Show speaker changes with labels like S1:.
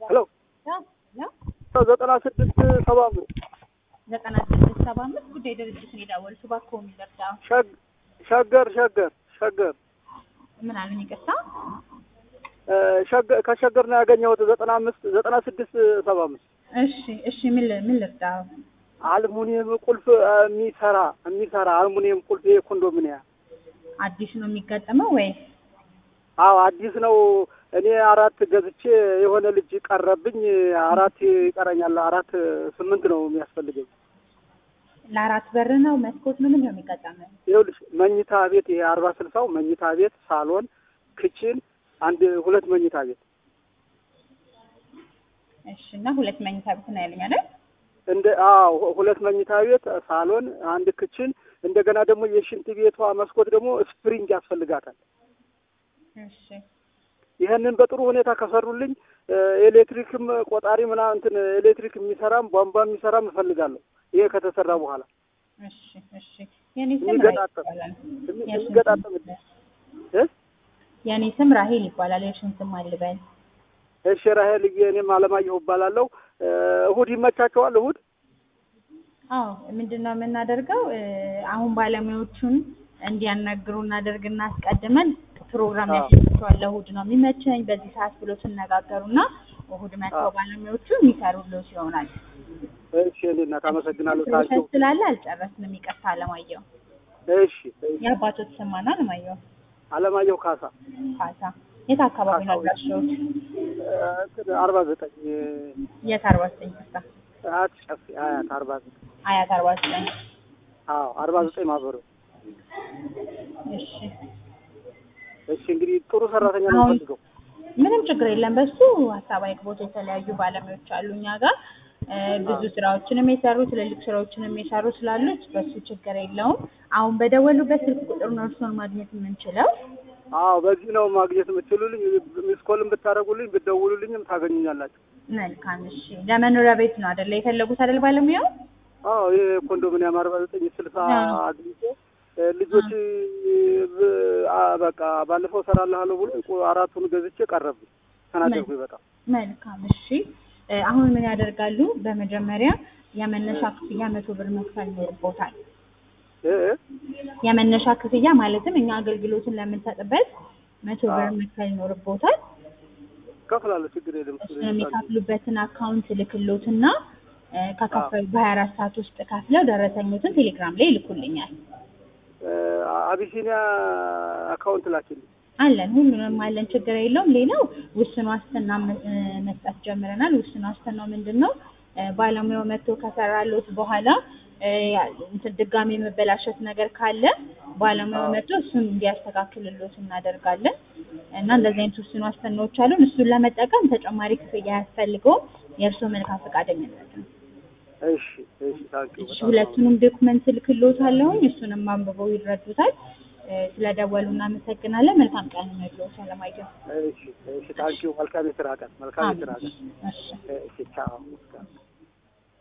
S1: ሄሎ
S2: ሄሎ
S1: ዘጠና ስድስት ሰባ አምስት
S2: ዘጠና ስድስት ሰባ አምስት ጉዳይ ድርጅት ነው የደወሉት። እባክዎ የሚደርዳ
S1: ሸግ- ሸገር ሸገር ሸገር
S2: ምን አሉኝ? ይቅርታ
S1: እ፣ ሸገ- ከሸገር ነው ያገኘሁት ዘጠና አምስት ዘጠና ስድስት ሰባ አምስት
S2: እሺ እሺ። ምን ል- ምን ልርዳ?
S1: አልሙኒየም ቁልፍ እ፣ የሚሰራ የሚሰራ አልሙኒየም ቁልፍ ይሄ ኮንዶሚኒያ
S2: አዲስ ነው የሚገጠመው ወይስ
S1: አዎ አዲስ ነው። እኔ አራት ገዝቼ የሆነ ልጅ ቀረብኝ። አራት ይቀረኛል። አራት ስምንት ነው የሚያስፈልገኝ።
S2: ለአራት በር ነው መስኮት ነው? ምን ነው የሚገጠመው?
S1: ይኸውልሽ መኝታ ቤት ይሄ አርባ ስልሳው መኝታ ቤት፣ ሳሎን፣ ክችን አንድ ሁለት መኝታ ቤት
S2: እሺ። እና ሁለት መኝታ ቤት ነው ያለኝ አይደል?
S1: እንደ አዎ ሁለት መኝታ ቤት፣ ሳሎን፣ አንድ ክችን እንደገና ደግሞ የሽንት ቤቷ መስኮት ደግሞ ስፕሪንግ ያስፈልጋታል።
S2: እሺ
S1: ይህንን በጥሩ ሁኔታ ከሰሩልኝ እ፣ ኤሌክትሪክም ቆጣሪ ምናምን እንትን ኤሌክትሪክ የሚሰራም ቧንቧ የሚሰራም እፈልጋለሁ። ይሄ ከተሰራ በኋላ
S2: እሺ እሺ። የኔ ስም ራሄል
S1: የሚገጣጠም
S2: ይባላል።
S1: የሚ-
S2: የእርሱን
S1: የሚገጣጠም
S2: ስም-
S1: እ?
S2: የኔ ስም ራሄል ይባላል። የእርሱን ስም አልበል።
S1: እሺ ራሄልዬ፣ እኔም አለማየሁ እባላለሁ። እ፣ እሁድ ይመቻቸዋል? እሁድ
S2: አዎ ምንድን ነው የምናደርገው? እ፣ አሁን ባለሙያዎቹን እንዲያናግሩ እናደርግና አስቀድመን ፕሮግራም
S1: አዎ።
S2: ያስፈልገዋል። ለእሁድ ነው የሚመቸኝ በዚህ ሰዓት ብሎ ሲነጋገሩና እሁድ መጥተው
S1: አዎ።
S2: ባለሙያዎቹ የሚሰሩልዎት ይሆናል።
S1: እሺ፣ እኔ እናት አመሰግናለሁ። ታቸው
S2: ፕሮሰስ ስላለ አልጨረስንም። ይቅርታ አለማየሁ።
S1: እሺ፣ እሺ።
S2: የአባቶት ስም ማን ነው? አለማየሁ
S1: አለማየሁ ካሳ
S2: ካሳ። የት አካባቢ ነው
S1: ካሳው።
S2: አድራሻዎት?
S1: እ፣ እንትን አርባ ዘጠኝ
S2: የት አርባ ዘጠኝ ይቅርታ፣
S1: አያት ጨፌ አያት አርባ ዘጠኝ
S2: አያት አርባ ዘጠኝ
S1: አዎ አርባ ዘጠኝ ማህበሩ።
S2: እሺ
S1: እሺ፣ እንግዲህ ጥሩ ሰራተኛ ነው
S2: አሁን-
S1: የምፈልገው።
S2: ምንም ችግር የለም። በሱ ሀሳብ አይግቦት የተለያዩ ባለሙያዎች አሉ እኛ ጋር እ፣ ብዙ ስራዎችንም የሰሩ ትልልቅ ስራዎችንም የሰሩ ስላሉት በሱ ችግር የለውም። አሁን በደወሉበት ስልክ ቁጥር ነው እርስዎን ማግኘት የምንችለው።
S1: አዎ በዚህ ነው ማግኘት የምትችሉልኝ። ሚስኮልም ብታደርጉልኝ ብትደውሉልኝም ታገኙኛላችሁ።
S2: መልካም እሺ። ለመኖሪያ ቤት ነው አይደለ የፈለጉት አይደል ባለሙያው?
S1: አዎ ይሄ ኮንዶሚኒየም አርባ ዘጠኝ ስልሳ
S2: አዎ።
S1: አግኝቼ እ፣ ልጆች ብ- አ፣ በቃ ባለፈው እሰራልሃለሁ ብሎ ቆ- አራቱን ገዝቼ ቀረብኝ። ተናደርኩኝ በጣም
S2: መልካም እሺ። እ፣ አሁን ምን ያደርጋሉ? በመጀመሪያ የመነሻ ክፍያ መቶ ብር መክፈል ይኖርቦታል።
S1: እ፣ እ፣
S2: የመነሻ ክፍያ ማለትም እኛ አገልግሎትን ለምንሰጥበት መቶ ብር
S1: አዎ።
S2: መክፈል ይኖርቦታል።
S1: እከፍላለሁ፣ ችግር የለም።
S2: እሱን የሚከፍሉበትን አካውንት ልክሎትና እ፣ ከከፈሉ በሀያ አራት ሰዓት ውስጥ ከፍለው ደረሰኞትን ቴሌግራም ላይ ይልኩልኛል።
S1: እ፣ አቢሲኒያ አካውንት ላኪልኝ።
S2: አለን ሁሉንም አለን፣ ችግር የለውም። ሌላው ውስን ዋስትና መ- እ፣ መስጠት ጀምረናል። ውስን ዋስትናው ምንድን ነው? እ፣ ባለሙያው መጥቶ ከሰራሎት በኋላ እ፣ ያ- እንትን ድጋሚ የመበላሸት ነገር ካለ ባለሙያው
S1: አዎ።
S2: መጥቶ እሱን እንዲያስተካክልሎት እናደርጋለን እና እንደዚህ አይነት ውስን ዋስትናዎች አሉን። እሱን ለመጠቀም ተጨማሪ ክፍያ አያስፈልገውም። የእርስዎ መልካም ፈቃደኝነት ነው።
S1: እሺ፣ እሺ፣ ታንኪዩ
S2: እሺ
S1: በጣም
S2: ሁለቱንም ዶክመንት ልክሎታለሁኝ እሱንም አንብበው ይረዱታል። እ፣ ስለደወሉ እናመሰግናለን። መልካም ቀን ነው ይሎት አለማየሁ።
S1: እሺ፣ እሺ፣ ታንኪዩ። መልካም የስራ ቀን፣ መልካም የስራ
S2: አሜን።
S1: ቀን።
S2: እሺ
S1: እሺ፣ ቻው።